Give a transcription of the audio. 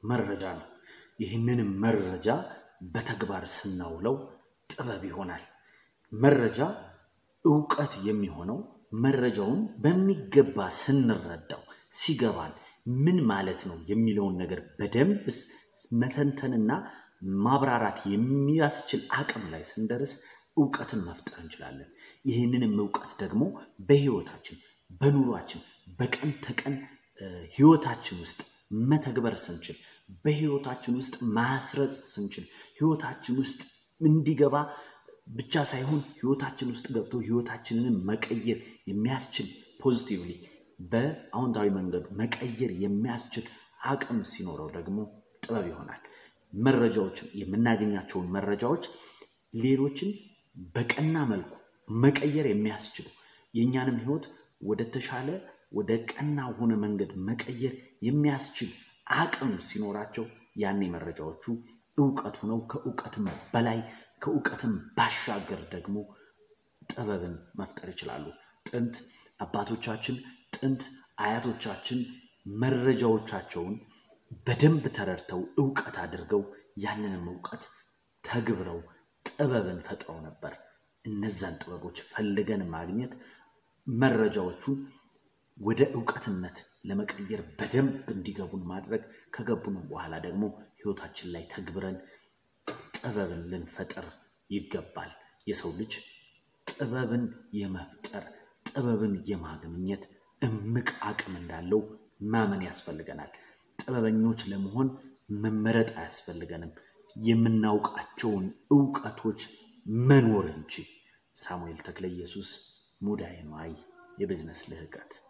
መረጃ ነው። ይህንን መረጃ በተግባር ስናውለው ጥበብ ይሆናል። መረጃ እውቀት የሚሆነው መረጃውን በሚገባ ስንረዳው ሲገባን ምን ማለት ነው የሚለውን ነገር በደንብ መተንተንና ማብራራት የሚያስችል አቅም ላይ ስንደርስ እውቀትን መፍጠር እንችላለን። ይህንንም እውቀት ደግሞ በህይወታችን፣ በኑሯችን፣ በቀን ተቀን ህይወታችን ውስጥ መተግበር ስንችል፣ በህይወታችን ውስጥ ማስረጽ ስንችል፣ ህይወታችን ውስጥ እንዲገባ ብቻ ሳይሆን ህይወታችን ውስጥ ገብቶ ህይወታችንን መቀየር የሚያስችል ፖዚቲቭሊ በአዎንታዊ መንገዱ መቀየር የሚያስችል አቅም ሲኖረው ደግሞ ጥበብ ይሆናል። መረጃዎችን የምናገኛቸውን መረጃዎች ሌሎችን በቀና መልኩ መቀየር የሚያስችሉ የእኛንም ህይወት ወደ ተሻለ ወደ ቀና ሆነ መንገድ መቀየር የሚያስችል አቅም ሲኖራቸው ያኔ መረጃዎቹ እውቀት ሆነው ከእውቀትም በላይ ከእውቀትም ባሻገር ደግሞ ጥበብን መፍጠር ይችላሉ። ጥንት አባቶቻችን ጥንት አያቶቻችን መረጃዎቻቸውን በደንብ ተረድተው እውቀት አድርገው ያንንም እውቀት ተግብረው ጥበብን ፈጥረው ነበር። እነዛን ጥበቦች ፈልገን ማግኘት መረጃዎቹን ወደ እውቀትነት ለመቀየር በደንብ እንዲገቡን ማድረግ ከገቡንም በኋላ ደግሞ ህይወታችን ላይ ተግብረን ጥበብን ልንፈጥር ይገባል። የሰው ልጅ ጥበብን የመፍጠር ጥበብን የማግኘት እምቅ አቅም እንዳለው ማመን ያስፈልገናል። ጥበበኞች ለመሆን መመረጥ አያስፈልገንም። የምናውቃቸውን እውቀቶች መኖር እንጂ። ሳሙኤል ተክለ ኢየሱስ ሙዳየ ነዋይ የቢዝነስ ልህቀት